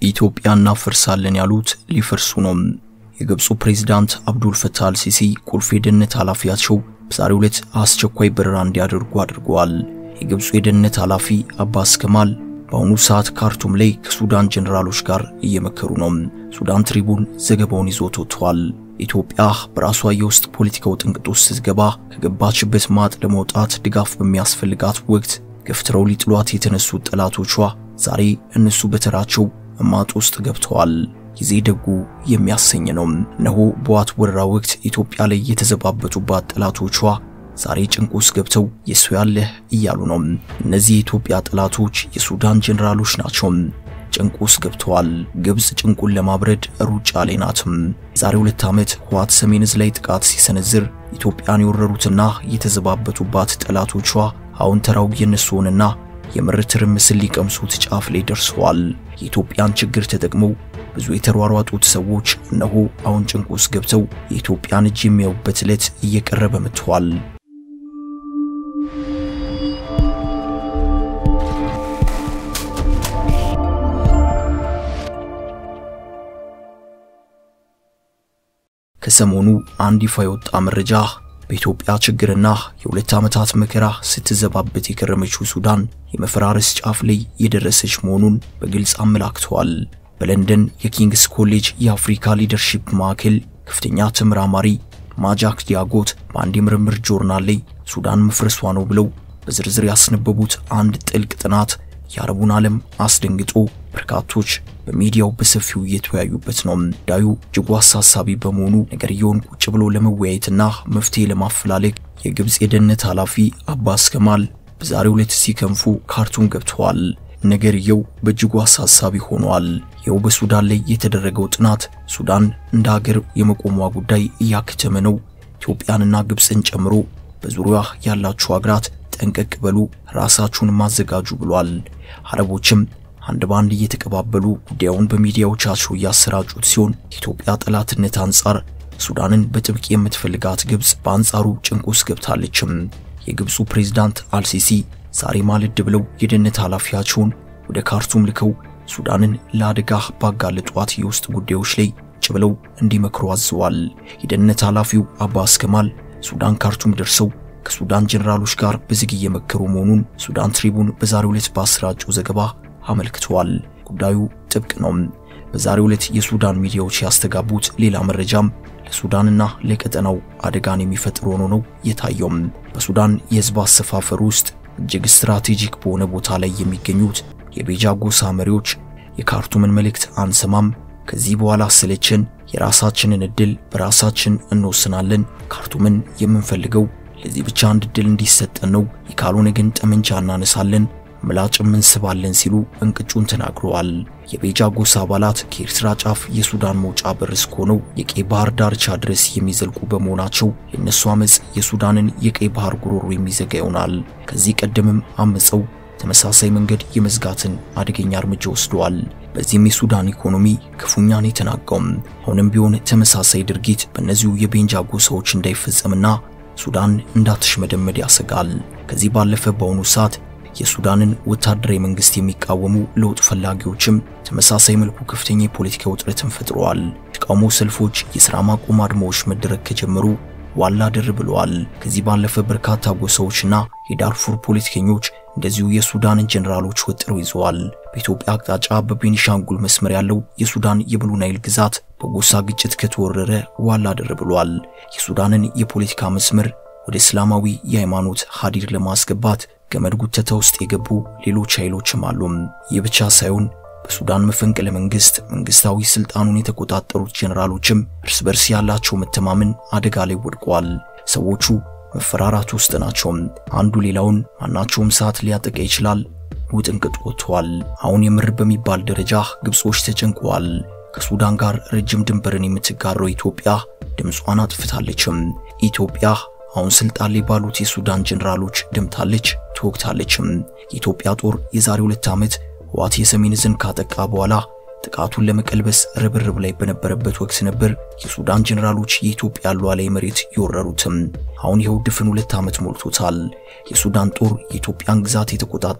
ኢትዮጵያ እናፈርሳለን ያሉት ሊፈርሱ ነው። የግብፁ ፕሬዝዳንት አብዱል ፈታህ አልሲሲ ቁልፍ የደህንነት ኃላፊያቸው በዛሬው ዕለት አስቸኳይ በረራ እንዲያደርጉ አድርገዋል። የግብፁ የደህንነት ኃላፊ አባስ ከማል በአሁኑ ሰዓት ካርቱም ላይ ከሱዳን ጀነራሎች ጋር እየመከሩ ነው። ሱዳን ትሪቡን ዘገባውን ይዞት ወጥቷል። ኢትዮጵያ በራሷ የውስጥ ፖለቲካው ጥንቅጥ ውስጥ ስትገባ ከገባችበት ማጥ ለመውጣት ድጋፍ በሚያስፈልጋት ወቅት ገፍትረው ሊጥሏት የተነሱት ጠላቶቿ ዛሬ እነሱ በተራቸው ማጥ ውስጥ ገብተዋል። ጊዜ ደጉ የሚያሰኝ ነው። እነሆ በዋት ወረራ ወቅት ኢትዮጵያ ላይ የተዘባበቱባት ጠላቶቿ ዛሬ ጭንቅ ውስጥ ገብተው የሱ ያለህ እያሉ ነው። እነዚህ የኢትዮጵያ ጠላቶች የሱዳን ጀነራሎች ናቸው። ጭንቅ ውስጥ ገብተዋል። ግብፅ ጭንቁን ለማብረድ ሩጫ ላይ ናትም። ዛሬ ሁለት ዓመት ህወሓት ሰሜን ዕዝ ላይ ጥቃት ሲሰነዝር ኢትዮጵያን የወረሩትና የተዘባበቱባት ጠላቶቿ አሁን ተራው የነሱ ሆነና የምር ትርምስን ሊቀምሱት ጫፍ ላይ ደርሰዋል። የኢትዮጵያን ችግር ተጠቅመው ብዙ የተሯሯጡት ሰዎች እነሆ አሁን ጭንቅ ውስጥ ገብተው የኢትዮጵያን እጅ የሚያዩበት ዕለት እየቀረበ መጥቷል። ከሰሞኑ አንድ ይፋ የወጣ መረጃ በኢትዮጵያ ችግርና የሁለት ዓመታት መከራ ስትዘባበት የከረመችው ሱዳን የመፈራረስ ጫፍ ላይ የደረሰች መሆኑን በግልጽ አመላክተዋል። በለንደን የኪንግስ ኮሌጅ የአፍሪካ ሊደርሺፕ ማዕከል ከፍተኛ ተመራማሪ ማጃክ ዲያጎት በአንድ የምርምር ጆርናል ላይ ሱዳን መፍረሷ ነው ብለው በዝርዝር ያስነበቡት አንድ ጥልቅ ጥናት የአረቡን ዓለም አስደንግጦ በርካቶች በሚዲያው በሰፊው እየተወያዩበት ነው። ጉዳዩ እጅጉ አሳሳቢ በመሆኑ ነገርየውን ቁጭ ብሎ ለመወያየትና መፍትሄ ለማፈላለግ የግብፅ የደህንነት ኃላፊ አባስ ከማል በዛሬው ዕለት ሲከንፉ ካርቱም ገብተዋል። ነገርየው በእጅጉ አሳሳቢ ሆኗል። ይኸው በሱዳን ላይ የተደረገው ጥናት ሱዳን እንደ ሀገር የመቆሟ ጉዳይ እያከተመ ነው። ኢትዮጵያንና ግብፅን ጨምሮ በዙሪያ ያላችሁ ሀገራት ጠንቀቅ በሉ፣ ራሳችሁን ማዘጋጁ ብሏል። አረቦችም አንድ ባንድ እየተቀባበሉ ጉዳዩን በሚዲያዎቻቸው እያሰራጩት ሲሆን ከኢትዮጵያ ጠላትነት አንጻር ሱዳንን በጥብቅ የምትፈልጋት ግብፅ በአንጻሩ ጭንቅ ውስጥ ገብታለችም። የግብፁ ፕሬዝዳንት አልሲሲ ዛሬ ማለድ ብለው የደህንነት ኃላፊያቸውን ወደ ካርቱም ልከው ሱዳንን ለአደጋ ባጋለጧት የውስጥ ጉዳዮች ላይ ቁጭ ብለው እንዲመክሩ አዘዋል። የደህንነት ኃላፊው አባስ ከማል ሱዳን ካርቱም ደርሰው ከሱዳን ጀነራሎች ጋር በዝግ እየመከሩ መሆኑን ሱዳን ትሪቡን በዛሬው ዕለት ባሰራጨው ዘገባ አመልክተዋል። ጉዳዩ ጥብቅ ነው። በዛሬው ዕለት የሱዳን ሚዲያዎች ያስተጋቡት ሌላ መረጃም ለሱዳንና ለቀጠናው አደጋን የሚፈጥር ሆኖ ነው የታየው። በሱዳን የህዝብ አሰፋፈር ውስጥ እጅግ ስትራቴጂክ በሆነ ቦታ ላይ የሚገኙት የቤጃ ጎሳ መሪዎች የካርቱምን መልእክት አንሰማም፣ ከዚህ በኋላ ሰለችን፣ የራሳችንን እድል በራሳችን እንወስናለን፣ ካርቱምን የምንፈልገው ለዚህ ብቻ አንድ እድል እንዲሰጠን ነው፣ ካልሆነ ግን ጠመንጃ እናነሳለን ምላጭም እንስባለን ሲሉ እንቅጩን ተናግረዋል። የቤጃ ጎሳ አባላት ከኤርትራ ጫፍ የሱዳን መውጫ በር እስከሆነው የቀይ ባህር ዳርቻ ድረስ የሚዘልቁ በመሆናቸው የእነሱ አመፅ የሱዳንን የቀይ ባህር ጉሮሮ የሚዘጋ ይሆናል። ከዚህ ቀደምም አመፀው ተመሳሳይ መንገድ የመዝጋትን አደገኛ እርምጃ ወስደዋል። በዚህም የሱዳን ኢኮኖሚ ክፉኛን የተናጋውም። አሁንም ቢሆን ተመሳሳይ ድርጊት በእነዚሁ የቤንጃ ጎሳዎች እንዳይፈጸምና ሱዳን እንዳትሽመደመድ ያሰጋል። ከዚህ ባለፈ በአሁኑ ሰዓት የሱዳንን ወታደራዊ መንግስት የሚቃወሙ ለውጥ ፈላጊዎችም ተመሳሳይ መልኩ ከፍተኛ የፖለቲካ ውጥረትን ፈጥረዋል። ተቃውሞ ሰልፎች፣ የሥራ ማቆም አድማዎች መደረግ ከጀመሩ ዋላ ድር ብለዋል። ከዚህ ባለፈ በርካታ ጎሳዎችና የዳርፉር ፖለቲከኞች እንደዚሁ የሱዳንን ጀነራሎች ወጥረው ይዘዋል። በኢትዮጵያ አቅጣጫ በቤኒሻንጉል መስመር ያለው የሱዳን የብሉ ናይል ግዛት በጎሳ ግጭት ከተወረረ ዋላ ድር ብሏል። የሱዳንን የፖለቲካ መስመር ወደ እስላማዊ የሃይማኖት ሀዲድ ለማስገባት ገመድ ጉተታ ውስጥ የገቡ ሌሎች ኃይሎችም አሉ። ይህ ብቻ ሳይሆን በሱዳን መፈንቅለ መንግስት መንግስታዊ ስልጣኑን የተቆጣጠሩት ጀነራሎችም እርስ በርስ ያላቸው መተማመን አደጋ ላይ ወድቋል። ሰዎቹ መፈራራት ውስጥ ናቸው። አንዱ ሌላውን ማናቸውም ሰዓት ሊያጠቃ ይችላል። ውጥንቅጥ ወጥቷል። አሁን የምር በሚባል ደረጃ ግብጾች ተጨንቀዋል። ከሱዳን ጋር ረጅም ድንበርን የምትጋራው ኢትዮጵያ ድምጿን አጥፍታለችም። ኢትዮጵያ አሁን ስልጣን ላይ ባሉት የሱዳን ጀነራሎች ደምታለች፣ ትወግታለችም። የኢትዮጵያ ጦር የዛሬ ሁለት ዓመት ህወሓት የሰሜን ዕዝን ካጠቃ በኋላ ጥቃቱን ለመቀልበስ ርብርብ ላይ በነበረበት ወቅት ነበር የሱዳን ጀነራሎች የኢትዮጵያ ሉዓላዊ መሬት የወረሩትም። አሁን ይኸው ድፍን ሁለት ዓመት ሞልቶታል። የሱዳን ጦር የኢትዮጵያን ግዛት የተቆጣጠረው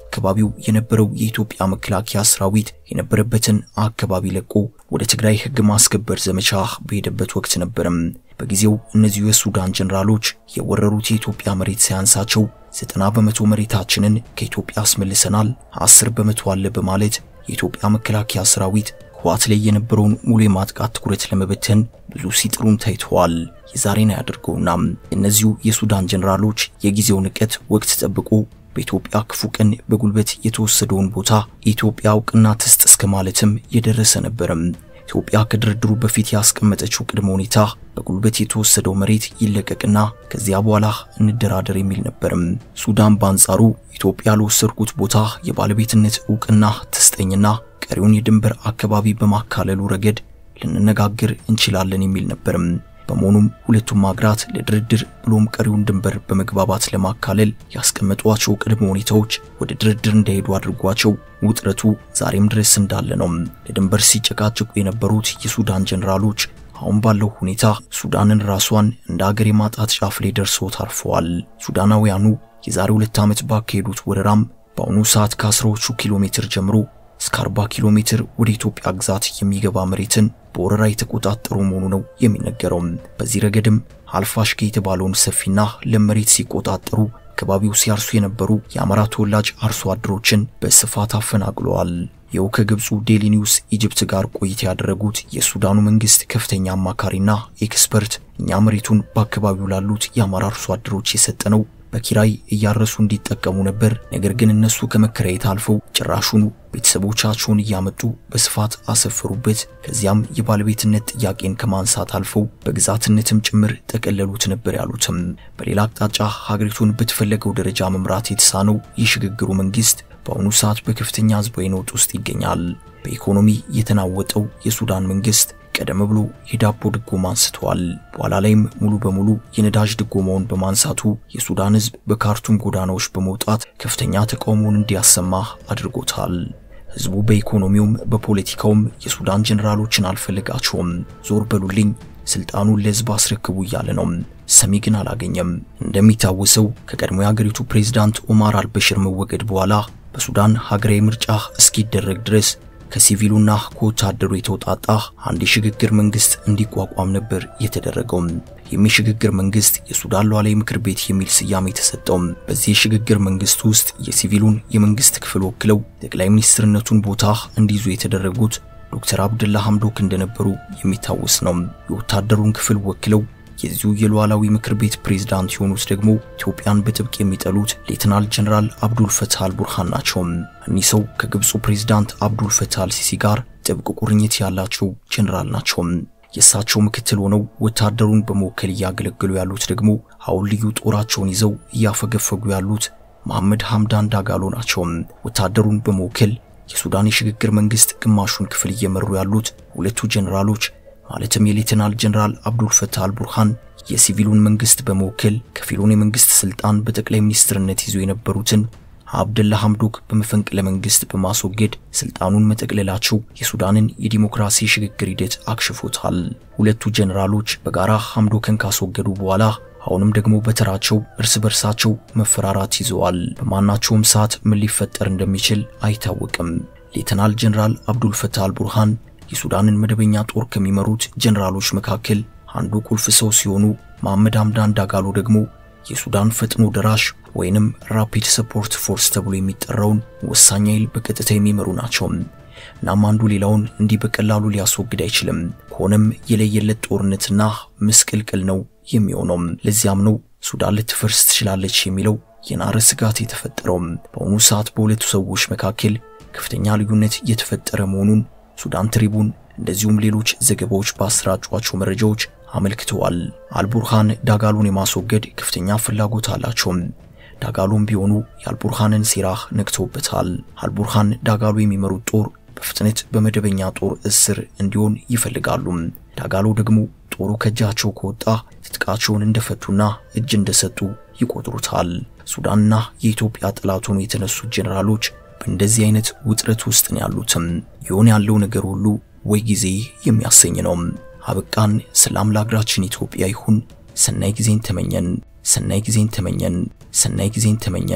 አካባቢው የነበረው የኢትዮጵያ መከላከያ ሰራዊት የነበረበትን አካባቢ ለቆ ወደ ትግራይ ሕግ ማስከበር ዘመቻ በሄደበት ወቅት ነበርም። በጊዜው እነዚሁ የሱዳን ጀነራሎች የወረሩት የኢትዮጵያ መሬት ሳያንሳቸው ዘጠና በመቶ መሬታችንን ከኢትዮጵያ አስመልሰናል፣ አስር በመቶ አለ በማለት የኢትዮጵያ መከላከያ ሰራዊት ህወሓት ላይ የነበረውን ሙሉ የማጥቃት ትኩረት ለመበተን ብዙ ሲጥሩም ታይተዋል። የዛሬን አያደርገውና እነዚሁ የሱዳን ጀነራሎች የጊዜው ንቀት ወቅት ጠብቆ በኢትዮጵያ ክፉ ቀን በጉልበት የተወሰደውን ቦታ ኢትዮጵያ እውቅና ትስጥ እስከ ማለትም የደረሰ ነበርም። ኢትዮጵያ ከድርድሩ በፊት ያስቀመጠችው ቅድመ ሁኔታ በጉልበት የተወሰደው መሬት ይለቀቅና ከዚያ በኋላ እንደራደር የሚል ነበርም። ሱዳን በአንጻሩ ኢትዮጵያ ለወሰድኩት ቦታ የባለቤትነት እውቅና ትስጠኝና ቀሪውን የድንበር አካባቢ በማካለሉ ረገድ ልንነጋገር እንችላለን የሚል ነበርም። በመሆኑም ሁለቱም ሀገራት ለድርድር ብሎም ቀሪውን ድንበር በመግባባት ለማካለል ያስቀመጧቸው ቅድመ ሁኔታዎች ወደ ድርድር እንዳይሄዱ አድርጓቸው ውጥረቱ ዛሬም ድረስ እንዳለ ነው። ለድንበር ሲጨቃጭቁ የነበሩት የሱዳን ጀነራሎች አሁን ባለው ሁኔታ ሱዳንን ራሷን እንደ ሀገር የማጣት ጫፍ ላይ ደርሰው ታርፈዋል። ሱዳናውያኑ የዛሬ ሁለት ዓመት ባካሄዱት ወረራም በአሁኑ ሰዓት ከአስራዎቹ ኪሎ ሜትር ጀምሮ እስከ 40 ኪሎ ሜትር ወደ ኢትዮጵያ ግዛት የሚገባ መሬትን በወረራ የተቆጣጠሩ መሆኑ ነው የሚነገረው። በዚህ ረገድም አልፋሽጌ የተባለውን ሰፊና ለም መሬት ሲቆጣጠሩ አካባቢው ሲያርሱ የነበሩ የአማራ ተወላጅ አርሶ አደሮችን በስፋት አፈናቅለዋል። ይኸው ከግብፁ ዴሊ ኒውስ ኢጅፕት ጋር ቆይታ ያደረጉት የሱዳኑ መንግስት ከፍተኛ አማካሪና ኤክስፐርት እኛ መሬቱን በአካባቢው ላሉት የአማራ አርሶ አደሮች የሰጠነው በኪራይ እያረሱ እንዲጠቀሙ ነበር። ነገር ግን እነሱ ከመከራየት አልፈው ጭራሹኑ ቤተሰቦቻቸውን እያመጡ በስፋት አሰፈሩበት። ከዚያም የባለቤትነት ጥያቄን ከማንሳት አልፈው በግዛትነትም ጭምር ጠቀለሉት ነበር ያሉትም። በሌላ አቅጣጫ ሀገሪቱን በተፈለገው ደረጃ መምራት የተሳነው የሽግግሩ መንግስት በአሁኑ ሰዓት በከፍተኛ ህዝባዊ ነውጥ ውስጥ ይገኛል። በኢኮኖሚ የተናወጠው የሱዳን መንግስት ቀደም ብሎ የዳቦ ድጎማ አንስተዋል። በኋላ ላይም ሙሉ በሙሉ የነዳጅ ድጎማውን በማንሳቱ የሱዳን ህዝብ በካርቱም ጎዳናዎች በመውጣት ከፍተኛ ተቃውሞውን እንዲያሰማ አድርጎታል። ህዝቡ በኢኮኖሚውም በፖለቲካውም የሱዳን ጀነራሎችን አልፈልጋቸውም፣ ዞር በሉልኝ፣ ስልጣኑን ለህዝብ አስረክቡ እያለ ነው። ሰሚ ግን አላገኘም። እንደሚታወሰው ከቀድሞ የሀገሪቱ ፕሬዝዳንት ኦማር አልበሽር መወገድ በኋላ በሱዳን ሀገራዊ ምርጫ እስኪደረግ ድረስ ከሲቪሉና ከወታደሩ የተውጣጣ አንድ የሽግግር መንግስት እንዲቋቋም ነበር የተደረገው። ይህም የሽግግር መንግስት የሱዳን ሉዓላዊ ምክር ቤት የሚል ስያሜ የተሰጠው። በዚህ የሽግግር መንግስት ውስጥ የሲቪሉን የመንግስት ክፍል ወክለው ጠቅላይ ሚኒስትርነቱን ቦታ እንዲይዙ የተደረጉት ዶክተር አብደላ ሐምዶክ እንደነበሩ የሚታወስ ነው። የወታደሩን ክፍል ወክለው የዚሁ የሉዓላዊ ምክር ቤት ፕሬዝዳንት የሆኑት ደግሞ ኢትዮጵያን በጥብቅ የሚጠሉት ሌተናል ጀነራል አብዱል ፈታህ አልቡርሃን ናቸው። እኒህ ሰው ከግብፁ ፕሬዝዳንት አብዱል ፈታህ አልሲሲ ጋር ጥብቅ ቁርኝት ያላቸው ጀነራል ናቸው። የእሳቸው ምክትል ሆነው ወታደሩን በመወከል እያገለገሉ ያሉት ደግሞ አሁን ልዩ ጦራቸውን ይዘው እያፈገፈጉ ያሉት መሐመድ ሐምዳን ዳጋሎ ናቸው። ወታደሩን በመወከል የሱዳን የሽግግር መንግስት ግማሹን ክፍል እየመሩ ያሉት ሁለቱ ጀነራሎች ማለትም የሌተናል ጀነራል አብዱል ፈታህ አልቡርሃን የሲቪሉን መንግስት በመወከል ከፊሉን የመንግስት ስልጣን በጠቅላይ ሚኒስትርነት ይዞ የነበሩትን አብደላ ሐምዶክ በመፈንቅለ መንግስት በማስወገድ ስልጣኑን መጠቅለላቸው የሱዳንን የዲሞክራሲ ሽግግር ሂደት አክሽፎታል። ሁለቱ ጀነራሎች በጋራ ሐምዶክን ካስወገዱ በኋላ አሁንም ደግሞ በተራቸው እርስ በርሳቸው መፈራራት ይዘዋል። በማናቸውም ሰዓት ምን ሊፈጠር እንደሚችል አይታወቅም። ሌተናል ጀነራል አብዱል ፈታህ አልቡርሃን የሱዳንን መደበኛ ጦር ከሚመሩት ጀነራሎች መካከል አንዱ ቁልፍ ሰው ሲሆኑ መሐመድ ሐምዳን ዳጋሎ ደግሞ የሱዳን ፈጥኖ ደራሽ ወይንም ራፒድ ሰፖርት ፎርስ ተብሎ የሚጠራውን ወሳኝ ኃይል በቀጥታ የሚመሩ ናቸው። እናም አንዱ ሌላውን እንዲህ በቀላሉ ሊያስወግድ አይችልም። ከሆነም የለየለት ጦርነትና ምስቅልቅል ነው የሚሆነው። ለዚያም ነው ሱዳን ልትፈርስ ትችላለች የሚለው የናረ ስጋት የተፈጠረው። በአሁኑ ሰዓት በሁለቱ ሰዎች መካከል ከፍተኛ ልዩነት እየተፈጠረ መሆኑን ሱዳን ትሪቡን እንደዚሁም ሌሎች ዘገባዎች ባሰራጯቸው መረጃዎች አመልክተዋል። አልቡርሃን ዳጋሎን የማስወገድ ከፍተኛ ፍላጎት አላቸው። ዳጋሎም ቢሆኑ የአልቡርሃንን ሴራ ነቅተውበታል። አልቡርሃን ዳጋሎ የሚመሩት ጦር በፍጥነት በመደበኛ ጦር እስር እንዲሆን ይፈልጋሉ። ዳጋሎ ደግሞ ጦሩ ከእጃቸው ከወጣ ትጥቃቸውን እንደፈቱና እጅ እንደሰጡ ይቆጥሩታል። ሱዳንና የኢትዮጵያ ጠላት ሆነው የተነሱት ጄኔራሎች በእንደዚህ አይነት ውጥረት ውስጥ ነው ያሉትም። ይሆን ያለው ነገር ሁሉ ወይ ጊዜ የሚያሰኝ ነው። አበቃን። ሰላም ለሀገራችን ኢትዮጵያ ይሁን። ሰናይ ጊዜን ተመኘን። ሰናይ ጊዜን ተመኘን። ሰናይ ጊዜን ተመኘን።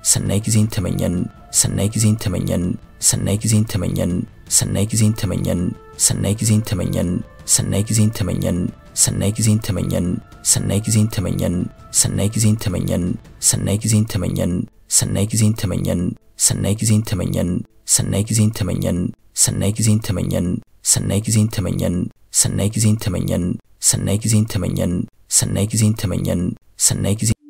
ሰናይ ጊዜን ተመኘን ሰናይ ጊዜን ተመኘን ሰናይ ጊዜን ተመኘን ሰናይ ጊዜን ተመኘን ሰናይ ጊዜን ተመኘን ሰናይ ጊዜን ተመኘን ሰናይ ጊዜን ተመኘን ሰናይ ጊዜን ተመኘን ሰናይ ጊዜን ተመኘን ሰናይ ጊዜን ተመኘን ሰናይ ጊዜን ተመኘን ሰናይ ጊዜን ተመኘን ሰናይ ጊዜን ተመኘን ሰናይ ጊዜን ተመኘን ሰናይ ጊዜን ተመኘን ሰናይ ጊዜን ተመኘን ሰናይ ጊዜን ተመኘን ሰናይ ጊዜን ተመኘን ሰናይ ጊዜ